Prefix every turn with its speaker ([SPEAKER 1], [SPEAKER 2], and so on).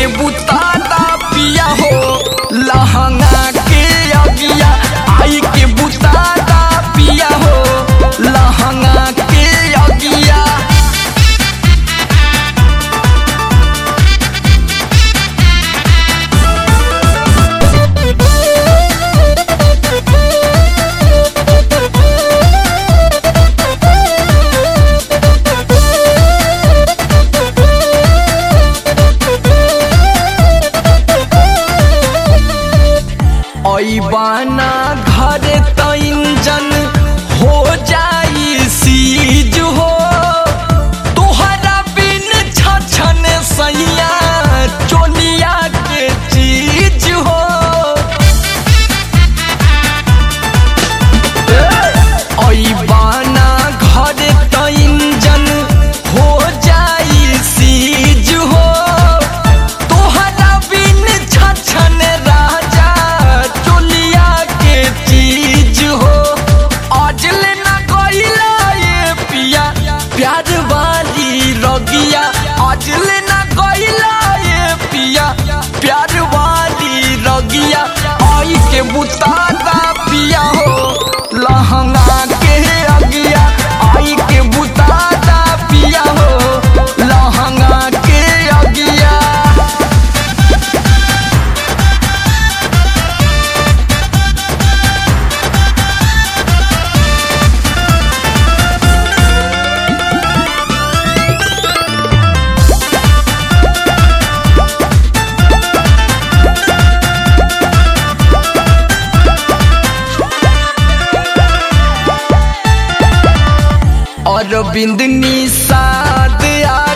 [SPEAKER 1] के बुतादा पिया हो लहंगा के अगिया आई के बुतादा पिया हो लहंगा के अगिया ऐबाना घर त इंजन हो जाई सीज हो तोहरा बिन छछन सैया चोलिया के चीज हो ऐबाना घर त इंजन हो जाई सीज हो तोहरा बिन छछन राजा चोलिया के चीज हो अजल न कइला ये पिया प्यार वाली रगिया अजल न कइला ये पिया प्यार वाली रगिया आई के बुतादा पिया हो लहंगा के अगिया आई के बुतादा पिया हो लहंगा के अगिया अरविंद निषाद आ